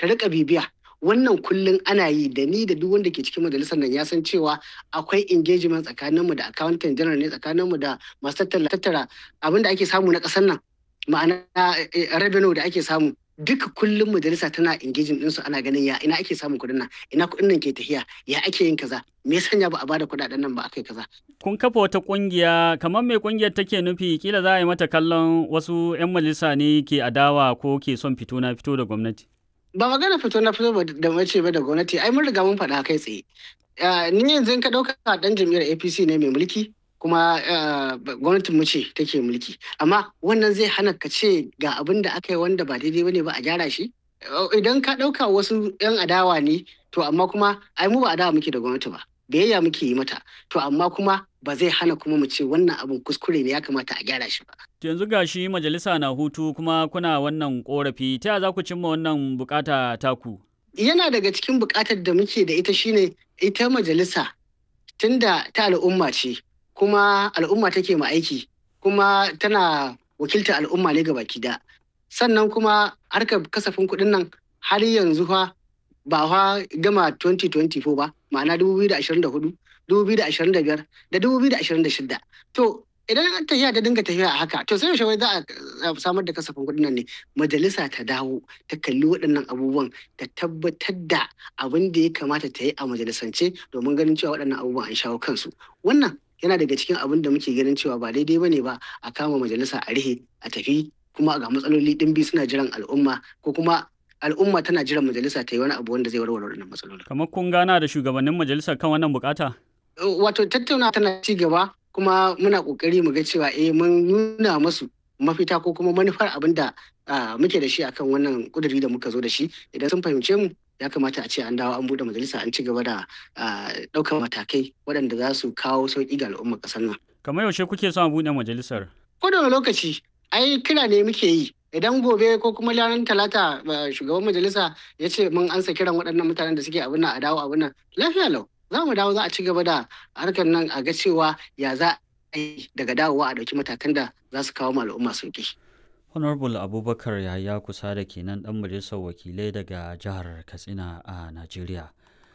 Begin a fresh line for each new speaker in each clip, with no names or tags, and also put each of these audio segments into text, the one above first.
ta rika bibiya wannan kullum ana yi da ni da duk wanda ke cikin majalisar nan ya san cewa akwai engagement tsakaninmu da accountant general ne tsakaninmu da masu tattara abin da ake samu na ƙasar nan ma'ana revenue da ake samu duka kullum majalisa tana engaging ɗinsu ana ganin ya ina ake samun kuɗin nan ina kuɗin nan ke tafiya ya ake yin kaza me sanya ba a bada kuɗaɗen nan ba aka yi kaza.
kun kafa wata ƙungiya kamar me ƙungiyar take nufi kila za a yi mata kallon wasu 'yan majalisa ne ke adawa ko ke son fito na fito da gwamnati.
ba magana fito na fito da mace ba da gwamnati ai mun riga mun faɗa kai tsaye ni yanzu ka ɗauka ɗan jam'iyyar apc ne mai mulki kuma gwamnatin mu ce take mulki amma wannan zai hana ka ce ga abin da aka yi wanda ba daidai bane ba a gyara shi idan ka ɗauka wasu 'yan adawa ne to amma kuma ai mu ba adawa muke da gwamnati ba biyayya muke yi mata to amma kuma ba zai hana kuma mu ce wannan abin kuskure ne ya kamata a gyara shi ba.
yanzu ga shi majalisa na hutu kuma kuna wannan korafi ta za ku cimma wannan bukata taku?
Yana daga cikin bukatar da muke da ita shine ita majalisa tunda ta al'umma ce kuma al'umma take ma aiki kuma tana wakiltar al'umma ne ga baki da sannan kuma harkar kasafin kuɗin nan har yanzu fa ba fa gama 2024 ba ma'ana 2024 2025 da 2026 to idan an tafiya ta dinga tafiya a haka to sai yaushe wai za a samar da kasafin kuɗin nan ne majalisa ta dawo ta kalli waɗannan abubuwan ta tabbatar da abin da ya kamata ta yi a majalisance domin ganin cewa waɗannan abubuwan an shawo kansu wannan yana daga cikin abin da muke ganin cewa ba daidai bane ba a kama majalisa a rihe a tafi kuma ga matsaloli ɗimbi suna jiran al'umma ko kuma al'umma tana jiran majalisa ta yi wani abu wanda zai warware wannan matsalolin.
Kamar kun gana da shugabannin majalisar kan wannan bukata?
Wato tattauna tana ci gaba kuma muna kokari mu ga cewa eh mun nuna masu mafita ko kuma manufar abin da muke da shi akan wannan kuduri da muka zo da shi idan sun fahimce mu ya kamata a ce an dawo an bude majalisa an ci gaba da ɗaukar matakai waɗanda za su kawo sauƙi ga al'ummar ƙasar nan.
Kamar yaushe kuke son a buɗe majalisar?
Ko da lokaci ai kira ne muke yi idan gobe ko kuma ranar talata shugaban majalisa ya ce mun ansa kiran waɗannan mutanen da suke abin nan a dawo abin nan lafiya lau za mu dawo za a ci gaba da harkar nan a ga cewa ya za a yi daga dawowa a ɗauki matakan da za su kawo al'umma sauki.
honorable abubakar yahaya kusa da kenan ɗan majalisar wakilai daga jihar katsina a najeriya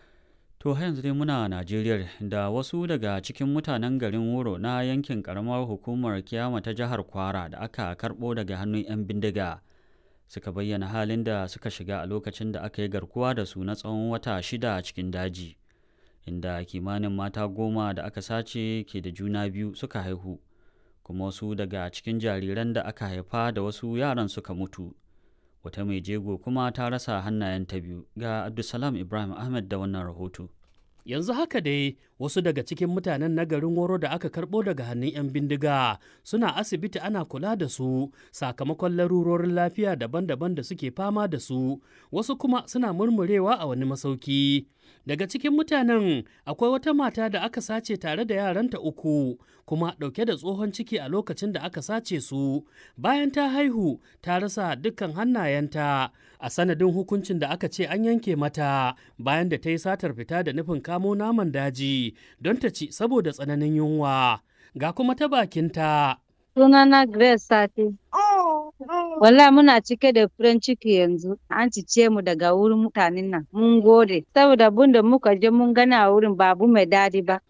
to har yanzu dai muna najeriya da wasu daga cikin mutanen garin wuro na yankin karamar hukumar kiyama ta jihar kwara da aka karɓo daga hannun 'yan bindiga suka bayyana halin da suka shiga a lokacin da aka yi garkuwa da su na tsawon wata shida cikin daji inda kimanin mata goma da aka sace ke da juna biyu suka haihu kuma wasu daga cikin jariran da aka haifa da wasu yaran suka mutu wata mai jego kuma ta rasa hannayenta biyu ga abdulsalam ibrahim ahmed da wannan rahoto
yanzu haka dai wasu daga cikin mutanen na garin woro da aka karɓo daga hannun 'yan bindiga suna asibiti ana kula da su sakamakon larurorin lafiya daban-daban da suke fama da su wasu kuma suna murmurewa a wani masauki daga cikin mutanen akwai wata mata da aka sace tare da yaranta uku kuma ɗauke da tsohon ciki a lokacin da aka sace su bayan ta haihu ta rasa dukkan hannayenta a sanadin hukuncin da aka ce an yanke mata bayan da ta yi satar fita da nufin kamo naman daji don ta ci saboda tsananin yunwa ga kuma ta bakinta.
Sunana Grace Sati. Walla muna cike da furen ciki yanzu, an cice mu daga wurin mutanen nan, mun gode, saboda abin da muka je mun gani a wurin babu mai dadi ba.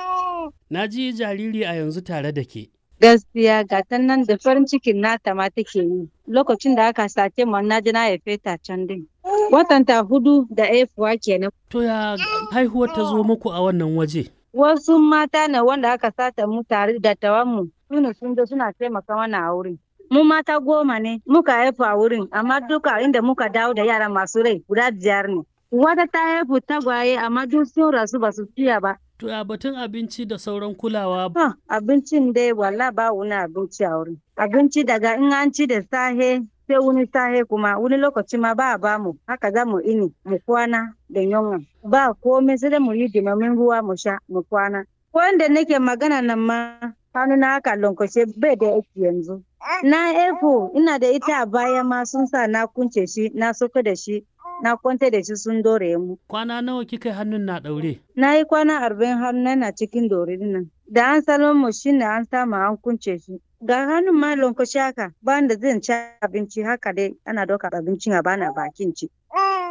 Na ji jariri a yanzu tare da ke.
Gaskiya ga ta nan da farin cikin nata ma take yi. Lokacin da aka sace mu na ji na haife ta can din. Watanta hudu da haifuwa kenan.
To ya haihuwar ta zo muku a wannan waje?
Wasu mata ne wanda aka sata mu tare da tawanmu. Sune sun zo suna taimaka mana a wurin. Mu mata goma ne muka haifu a wurin amma duka inda muka dawo da yara masu rai guda biyar ne. Wata ta haifu tagwaye amma duk sun rasu ba su fiya ba.
To ya batun abinci da sauran kulawa.
Ha, abincin dai walla ba wani abinci a wurin. Abinci daga in an ci da sahe sai wani sahe kuma wani lokaci ma ba a bamu haka za mu ini mu kwana da yunwa. Ba komai sai dai mu yi dimamin ruwa mu sha mu kwana. Wanda nake magana nan ma hannu na haka lankwashe bai da aiki yanzu. Na efo ina da ita a baya ma sun sa na kunce shi na soka da shi na kwanta da shi sun dore mu.
Kwana nawa kika hannun na ɗaure?
Na yi kwana arba'in hannu na cikin dore nan. Da an salon mu shi ne an samu an kunce shi. Ga hannun ma lankwashe haka ba da zan ci abinci haka dai ana ɗaukar abincin a bana bakin ci.